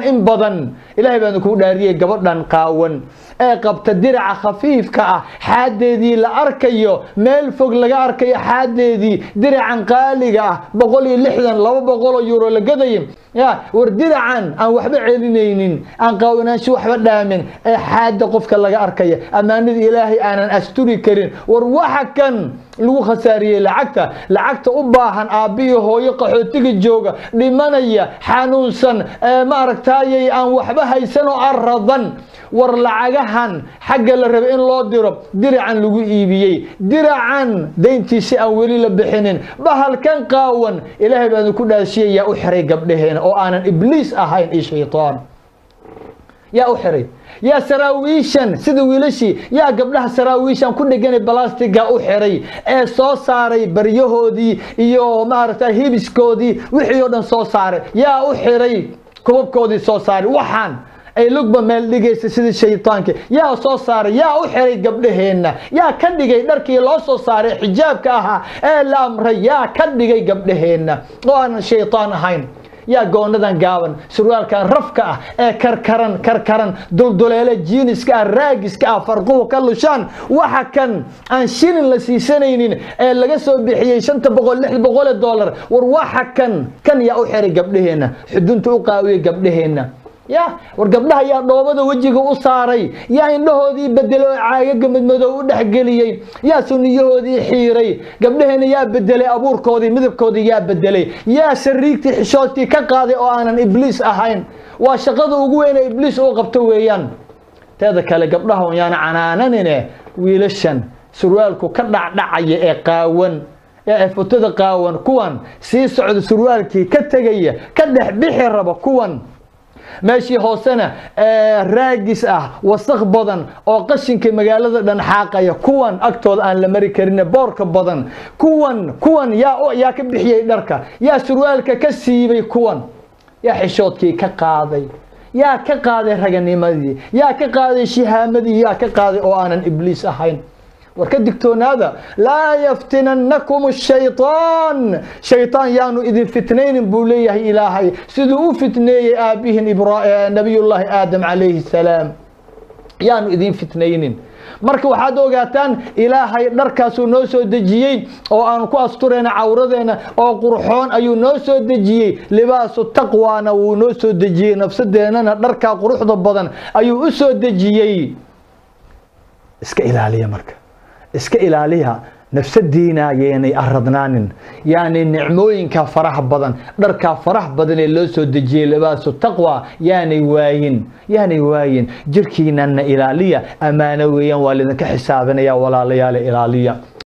in badan ilaahay baan kuu dhaariyey gabadhan qaawan ee qabta diraca khafiifka ah xaadeedii la arkayo meel fog laga arkayo xaadeedii diracan qaaliga ah boqol iyo lixdan laba boqoloo euro la gadaya ya war diracan aan waxba celinaynin aan qaawanaansho waxba dhaamin ee xaada qofka laga arkaya ammaanada ilaahay aanan asturi karin war waxa kan lagu khasaariyey lacagta lacagta u baahan aabbiyo hooyo qaxootiga jooga dhimanaya xanuunsan maaragtaayay aan waxba haysan oo aradan war lacagahan xagga la rabay in loo diro diracan lagu iibiyey diracan dayntiisi aan weli la bixinin bahalkan qaawan ilaahay baan ku dhaashiyay yaa u xiray gabdhaheena oo aanan ibliis ahayn iyo shaytaan yaa u xiray yaa saraawiishan sida wiilashii yaa gabdhaha saraawiishan ku dheganay balastiga u xiray ee soo saaray baryahoodii iyo maaragta hibiskoodii wixii oo dhan soo saaray yaa u xiray kubabkoodii soo saaray waxaan ay lugba meel dhigaysa sidii shaytaanka yaa soo saaray yaa u xiray gabdhaheenna yaa ka dhigay dharkii loo soo saaray xijaabka ahaa ee la amray yaa ka dhigay gabdhaheenna oo aanan shaytaan ahayn yaa goonadan gaaban surwaalkan rafka ah ee karkaran karkaran dulduleele jiiniska ah raagiska ah farquhu ka lushaan waxa kan aan shilin la siisanaynin ee laga soo bixiyey shanta boqol lix boqole dollar war waxa kan kan yaa u xiray gabdhaheenna xudunta u qaawiyey gabdhaheenna ya war gabdhaha yaa dhoobada wejiga u saaray yaa indhahoodii bedelay oo caagaga madmadow u dhexgeliyey yaa suniyahoodii xiiray gabdhaheena yaa bedelay abuurkoodii midabkoodii yaa bedelay yaa sariigtii xishoodtii ka qaaday oo aanan ibliis ahayn waa shaqada ugu weyn ee ibliis uu qabto weeyaan teeda kale gabdhaha yaana canaananine wiilashan surwaalku ka dhacdhacaya ee qaawan ee futada qaawan kuwan sii socda surwaalkii ka tegaya ka dhex bixi raba kuwan meeshii hoosena raagis ah wasaq badan oo qashinka magaalada dhan xaaqaya kuwan agtooda aan la mari karin boorka badan kuwan kuwan yaa yaa ka bixiyey dharka yaa surwaalka ka siibay kuwan yaa xishoodkii ka qaaday yaa ka qaaday raganimadii yaa ka qaaday shihaamadii yaa ka qaaday oo aanan ibliis ahayn war ka digtoonaada laa yaftinannakum shaytaan shaytaan yaanu idin fitnaynin buu leeyahay ilaahay siduu u fitneeyey aabbihin nabiyullaahi aadam calayhi salaam yaanu idin fitnaynin marka waxaad ogaataan ilaahay dharkaasuu noo soo dejiyey oo aanu ku asturayna cawradeena oo qurxoon ayuu noo soo dejiyey libaasu taqwaana wuu noo soo dejiyey nafsadeennana dharkaa quruxda badan ayuu u soo dejiyey iska ilaaliya marka iska ilaaliya nafsadiina yaynay aradnaanin yani nicmooyinka faraha badan dharkaa faraha badan ee loo soo dejiyey libaasu taqwa yaanay waayin yaanay waayin jirkiinana ilaaliya ammaano weeyaan waa lidinka xisaabinaya walaalayaale ilaaliya